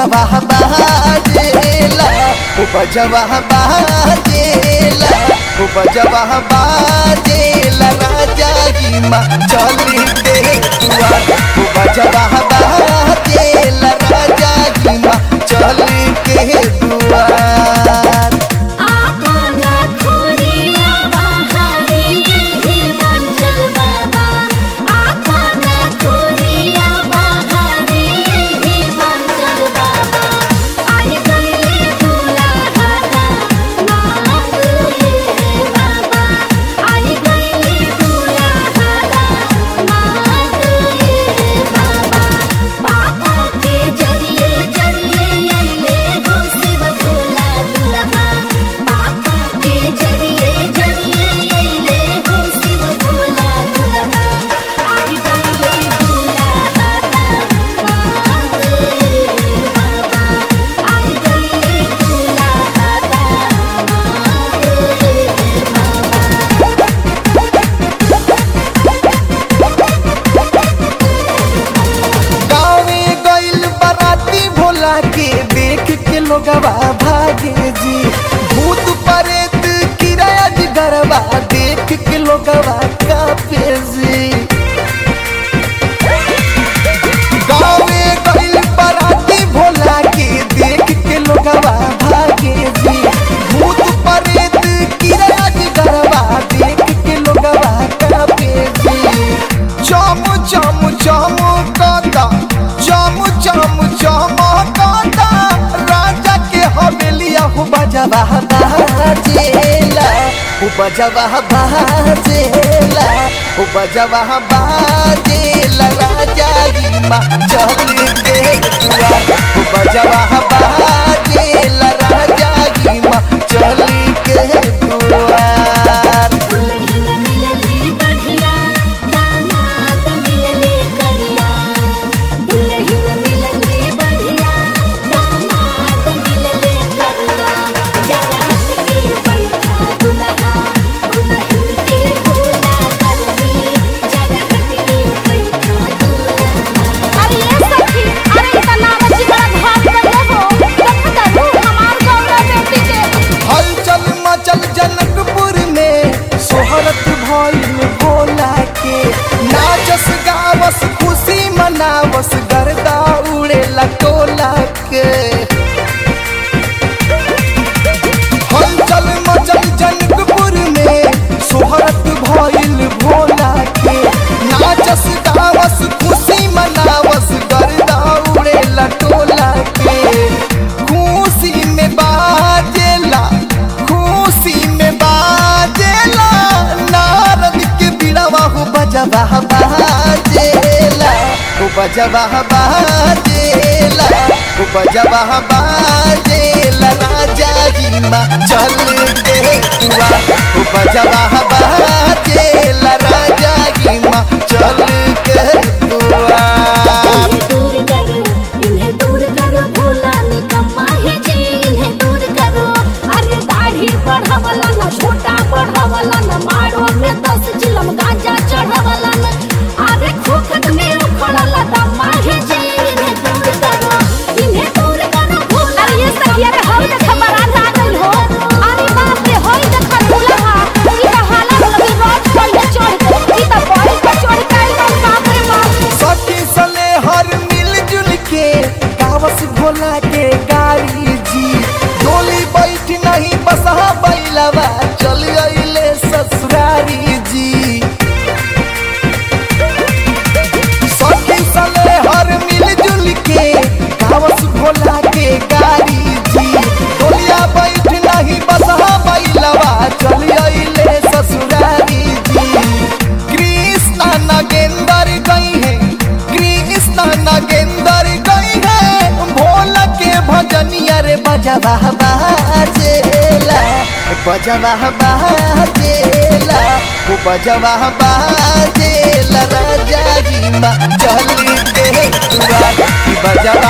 बजवा बाजेला ओ बजवा बाजेला ओ बजवा बाजेला राजा की माँ चली के दुआर ओ बजवा बाजेला राजा की माँ चली के दुआर आपना खोरिया बहारी हे मंगल बाबा आपना खोरिया बहारी हे मंगल बाबा आई गईले दुलारा नाथ हे बाबा आई गईले दुलारा नाथ हे बाबा बाबा के जरिए जरिए अइले हो शिव भोला दुल्हा बाबा के जरिए जरिए अइले हो शिव भोला दुल्हा आई गईले दुल्हा नाथ हे बाबा आई गईले दुल्हा नाथ हे बाबा गाँवे गइल बराती भोला के देख के लोगवा भागे जी भूत प्रेत किराया जी गरबा देख के लोगवा कापे जी गाँवे गइल बराती भोला के देख के लोगवा भागे जी भूत प्रेत किराया जी गरबा देख के लोगवा कापे जी चम चम चम कांदा चम चम चम कांदा राजा के हवेलिया हो बजवा बाजेला हो बजवा बाजेला हो बजवा बाजेला राजा की माँ चल के दुआर हो बजवा बाजेला राजा की माँ चल के दुआर दुल्हन मिलले बढ़िया दामाद मिलले करिया दुल्हन मिलले बढ़िया दामाद मिलले करिया जगत के बैठा दुल्हा दुल्हन के भोला करनी जगत के बैठा दुल्हा अरे ये सखी अरे इतना बच्ची बड़ा घाट गए हो देखो दादू हमार गौरव बेटी के हलचल मचल जनकपुर में सोहरत भइल भोला के नाचस गावस खुशी मनावस गर्दा उड़े लटोला के हलचल मचल जनकपुर में सोहरत भइल भोला के नाचस गावस खुशी मनावस गर्दा उड़े लटोला के खुशी में बाजेला खुशी में बाजेला नारद के बिड़वा हो बजवा बाजेला हो बजवा बाजेला हो बजवा बाजेला राजा की माँ चल के दुआर हो बजवा बाजेला राजा की माँ चल के दुआर इन्हें दूर करो इन्हें दूर करो भोला निकम्मा है जी इन्हें दूर करो अरे दाढ़ी बढ़ावला न छोटा बढ़ावला न मारो में दस चिलम गांजा चढ़ावला न अरे खोखट में उखड़ला दम्मा है जी इन्हें दूर करो इन्हें दूर करो भोला अरे ये सखी अरे हई देख बारात आ गइल हो अरे बाप रे हई देख दूल्हा ई त हाला लगी रोज पहिले चढ़ के ई त बड़ी पे चढ़ के आइल बा, बाप रे बाप सखी सले हर मिलजुल के गावस भोला के गाड़ी जी डोली बैठ नहीं बसहा बैलवा चल अइले ससुरारी जी सखी सले हर मिलजुल के गावस भोला के गाड़ी जी डोलिया बैठ नहीं बसहा बैलवा चल अइले ससुरारी जी कृष्णा नगेंदर गई है कृष्णा नगेंदर गई है भोला के भजनिया रे बजवा बाजेला बजवा बाजेला वो बजवा बाजेला राजा जी माँ चल के दुआर बजवा